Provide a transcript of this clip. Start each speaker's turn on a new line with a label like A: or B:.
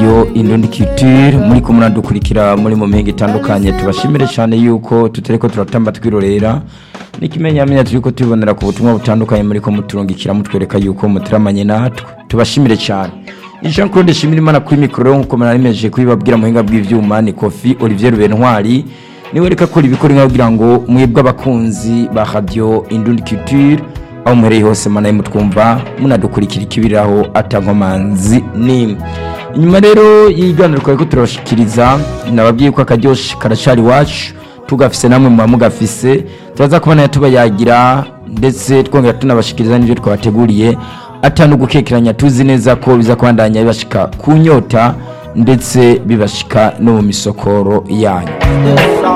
A: radio Indundi Culture muri ko muradukurikira muri mu mpenge itandukanye tubashimire cyane yuko tutareko turatamba twirorera n'ikimenyamenya turiko tubonera ku butumwa butandukanye muri ko muturungikira mutwereka yuko mutiramanye natwe tubashimire cyane Jean Claude Shimirimana kuri mikoro nkuko muranemeje kubibabwira muhinga bw'ivyuma ni Kofi Olivier Rubentwari niwe reka kora ibikora inka kugira ngo mwebwe abakunzi ba radio Indundi Culture aho muhereye hose mana mutwumva munadukurikira ikibiraho atankomanzi nimwe inyuma rero y'iganiro twari ko turabashikiriza nababwiye ko akaryoshye karacari iwacu tugafise namwe muba mugafise turaza kubona tubayagira ndetse twongera tunabashikiriza n'ibyo twabateguriye atanu gukekeranya tuzi neza ko biza kubandanya bibashika ku nyota ndetse bibashika no mu misokoro yanyu